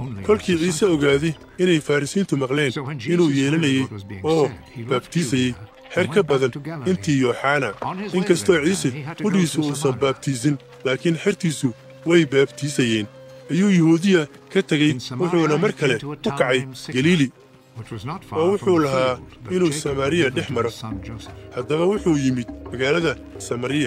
kolkii ciise ogaaday inay farrisiintu maqleen inuu yeelanayey oo baabtiisayey xer ka badan intii yooxana inkastoo ciise qudhiisu uusan baabtiisin laakiin xertiisu way baabtiisayeen ayuu yuhuudiya ka tegey wuxuuna mar kale u kacay galiili oo wuxuu lahaa inuu samaariya dhex maro haddaba wuxuu yimid magaalada samariya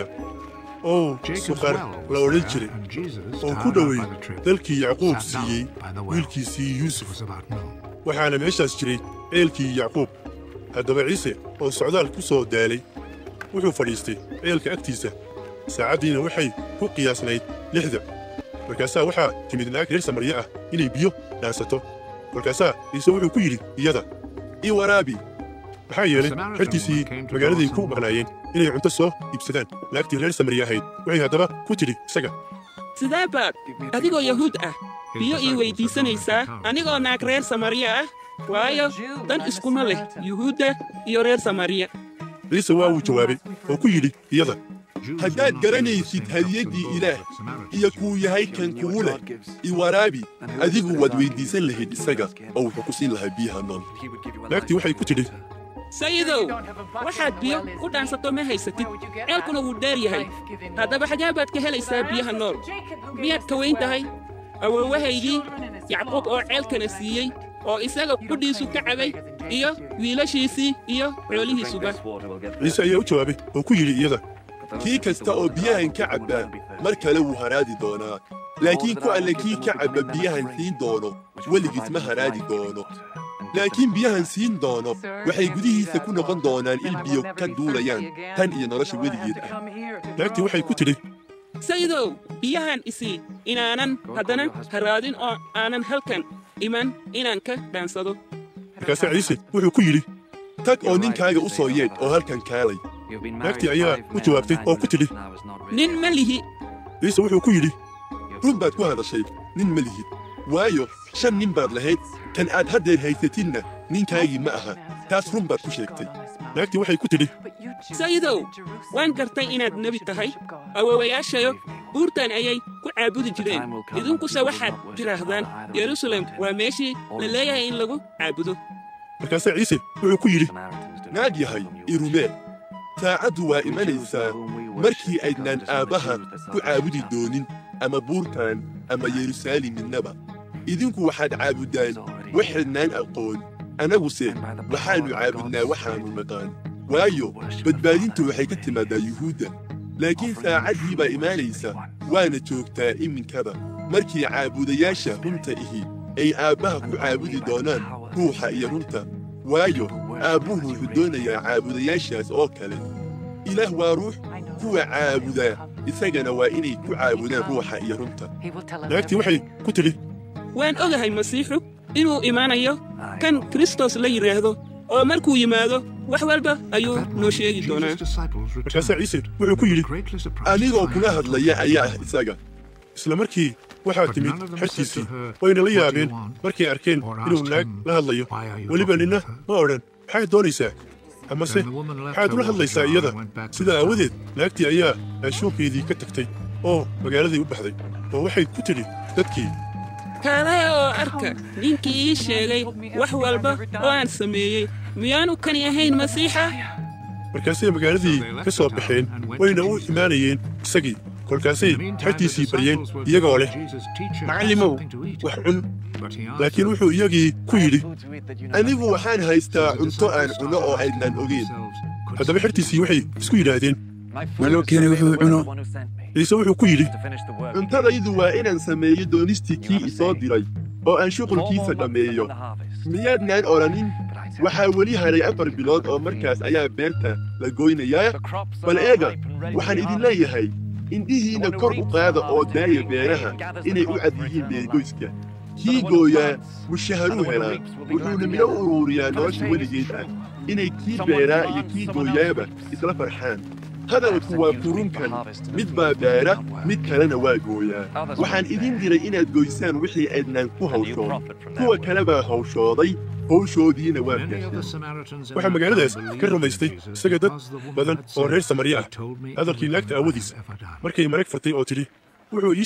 oo suqar la odhan jiray oo ku dhowey dalkii yacquub siiyey wiilkiisii yuusuf waxaana meeshaas jiray ceelkii yacquub haddaba ciise oo socdaal ku soo daalay wuxuu fadhiistay ceelka agtiisa saacaddiina waxay ku qiyaasnayd lixda markaasaa waxaa timid naag reer samariya ah inay biyo dhaansato kolkaasaa ciise wuxuu ku yidhi iyada ii waraabi maxaa yeelay xertiisii magaaladay ku maqnaayeen inay cunto soo iibsadaan naagtii reer samariya ahayd waxay haddaba ku tidhi isaga sidee baad adigoo yahuud ah biyo ii weyddiisanaysaa anigoo naag reer samariya ah waayo dan iskuma leh yuhuudda iyo reer samariya ciise waa uu jawaabay oo ku yidhi iyada haddaad garanaysid hadiyaddii ilaah iyo kuu yahay kan kugu leh iwaraabi adigu waad weyddiisan lahayd isaga oo wuxuu ku siin lahaa biyaha nool naagtii waxay ku tidhi sayidow waxaad biyo ku dhaansato ma haysatid ceelkuna wuu dheer yahay haddaba xagee baad ka helaysaa biyaha nool miyaad ka weyn tahay awoowahaygii yacquub oo ceelkana siiyey oo isaga qudhiisu ka cabay iyo wiilashiisii iyo xoolihiisuba ciise ayaa u jawaabay oo ku yidhi iyada kii kasta oo biyahan ka cabba mar kale wuu haraadi doonaa laakiin ku alle kii ka cabba biyahan siin doono weligiis ma haraadi doono laakiin biyahan siin doono waxay gudihiisa ku noqon doonaan il biyo ka duulayaan tan iyo nolosha weligeed ah naagtii waxay ku tidhi sayidow biyahan isii inaanan haddana haraadin oo aanan halkan iman inaan ka dhaansado markaasaa ciise wuxuu ku yidhi tag oo ninkaaga u soo yeedh oo halkan kaalay naagtii ayaa u jawaabtay oo ku tidhi nin ma lihi ciise wuxuu ku yidhi run baad ku hadashay nin ma lihid waayo shan nin baad lahayd kan aad haddeer haysatidna ninkaagii ma aha taas run baad ku sheegtay naagtii waxay ku tidhi sayidow waan gartay inaad nebi tahay awoowayaashayo buurtan ayay ku caabudi jireen idinkuse waxaad tidhaahdaan yerusalem waa meeshii la leeyahay in lagu caabudo markaasaa ciise wuxuu ku yidhi naag yahay irumee saacaddu waa imanaysaa markii aydnaan aabbaha ku caabudi doonin ama buurtan ama yeruusaalem midnaba idinku waxaad caabuddaan waxaydnaan aqoon annaguse waxaannu caabudnaa waxaannu naqaan waayo badbaadintu waxay ka timaaddaa yuhuudda laakiin saacaddii baa imaanaysa waana joogtaa iminkaba markii caabudayaasha runta ihi ay aabbaha ku caabudi doonaan ruuxa iyo runta waayo aabbuhu wuxuu doonayaa caabudayaashaas oo kale ilaah waa ruux kuwa caabudaa isagana waa inay ku caabudaan ruuxa iyo runta naagtii waxay ku tidhi waan ogahay masiixu inuu imaanayo kan kristos la yidhaahdo oo markuu yimaado wax walba ayuu noo sheegi doonaa markaasaa ciise wuxuu ku yidhi anigoo kula hadlaya ayaa ah isaga isla markii waxaa timid xertiisii wayna la yaabeen markay arkeen inuu naag la hadlayo weliba ninna ma odhan maxaad doonaysaa amase maxaad ula hadlaysaa iyada sidaa aawadeed naagtii ayaa anshuunkeedii ka tagtay oo magaaladay u baxday oo waxay ku tidhi dadkii kaalaya oo arka ninkii ii sheegay wax walba oo aan sameeyey miyaanu kani ahayn masiixa markaasay magaaladii ka soo baxeen wayna u imaanayeen isagii kolkaasay xertiisii baryeen iyagoo leh macallimow wax cun laakiin wuxuu iyagii ku yidhi anigu waxaan haystaa cunto aan cunno oo aydnaan ogeyn haddaba xertiisii waxay isku yidhaahdeen maloo keenay wuxuu cuno ciise wuxuu ku yidhi cuntadaydu waa inaan sameeyo doonistii kii isoo diray oo aan shuqulkiisa dhammeeyo miyaadnaan odhanin waxaa weli hadhay afar bilood oo markaas ayaa beerta la goynayaa bal eega waxaan idin leeyahay indhihiinna kor u qaada oo daaya beeraha inay u cad yihiin beergoyska kii gooyaa mushaharuu helaa wuxuuna midho u uruuriyaa nolosha weligeed ah inay kii beeraa iyo kii gooyaaba isla farxaan hadalku waa furunkan mid baa beera mid kalena waa gooyaa waxaan idin diray inaad goysaan wixii aydnaan ku hawshoon kuwa kale baa hawshooday hawshoodiina waa gaasheen waxaa magaaladaas ka rumaystay isaga dad badan oo reer samariya ah hadalkii naagta aawadiisa markay marag furtay oo tidhi wuxuu ii sheegay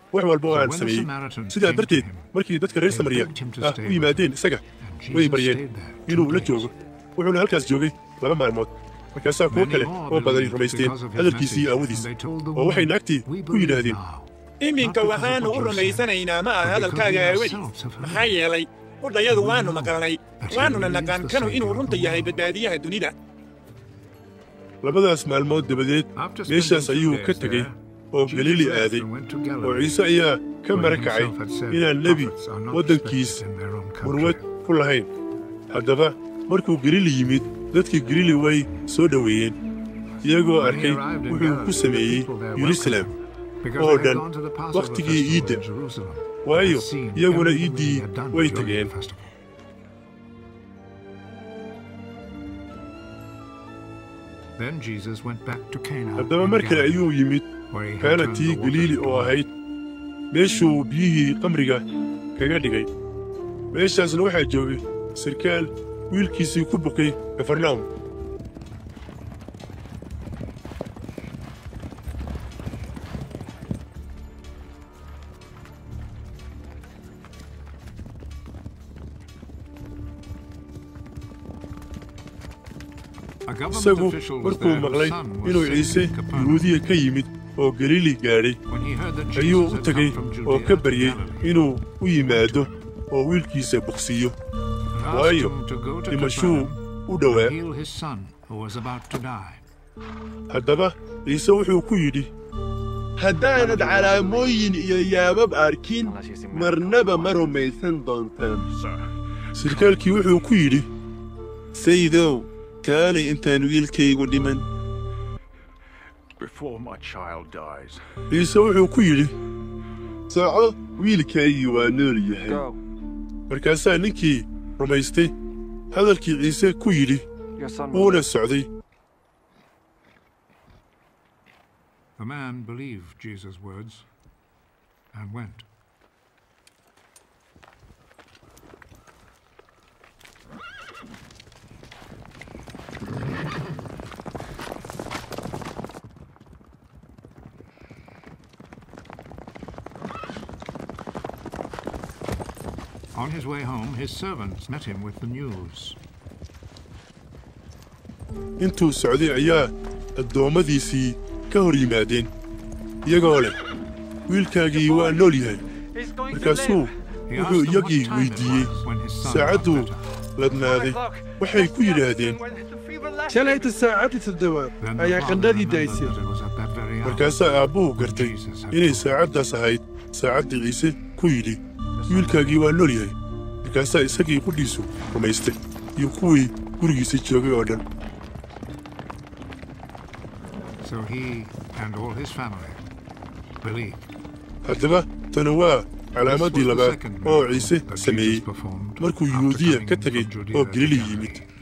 wax walba oo aan sameeyey sidaa darteed markii dadka reer samariya ah u yimaadeen isaga way baryeen inuu la joogo wuxuuna halkaas joogay laba maalmood markaasaa kuwo kale oo badani rumaysteen hadalkiisii aawadiis oo waxay naagtii ku yidhaahdeen iminka waxaannu u rumaysanaynaa ma aha hadalkaaga aawadiis maxaa yeelay udhayadu waannu maqalnay waannuna naqaan kanu inuu runta yahay badbaadiyaha dunida labadaas maalmood dabadeed meeshaas ayuu ka tegey oo galiili aaday oo ciise ayaa ka mara kacay inaan nebi waddankiis murwad ku lahayn haddaba markuu galiili yimid dadkii galiili way soo dhoweeyeen iyagoo arkay wuxuu ku sameeyey yeruusaleem oo dhan wakhtigii iidda waayo iyaguna iiddii way tageen haddaba mar kale ayuu yimid kaanatii galiili oo ahayd meeshuu biyihii qamriga kaga dhigay meeshaasna waxaa joogay sarkaal wiilkiisii ku bukay kafarnaum isagu markuu maqlay inuu ciise yuhuudiya ka yimid oo galiili gaadhay ayuu u tegey oo ka baryey inuu u yimaado oo wiilkiisa bogsiiyo waayo dhimashuu u dhowaa haddaba ciise wuxuu ku yidhi haddaanad calaamooyin iyo yaabab arkin marnaba ma rumaysan doontaan sarkaalkii wuxuu ku yidhi sayidow kaalay intaan wiilkaygu dhiman ciise wuxuu ku yidhi soco wiilkaygii waa nool yahay markaasaa ninkii rumaystay hadalkii ciise ku yidhi wuuna socday The man believed Jesus' words and went. On his way home, his servants met him with the news. intuu socday ayaa addoommadiisii ka hor yimaadeen iyagoo leh wiilkaagii waa nool yahay markaasuu wuxuu iyagii weyddiiyey saacadduu ladnaaday waxay ku yidhaahdeen shalayta saacaddii toddobaad ayaa qandhadii daysay markaasaa aabbuhu gartay inay saacaddaas ahayd saacaddii ciise ku yidhi wiilkaagii waa nool yahay markaasaa isagii qudhiisu rumaystay iyo kuwii gurigiisa joogay oo dhan So he and all his family believed. haddaba tani waa calaamaddii labaad oo ciise sameeyey markuu yuhuudiya ka tegey oo galili yimid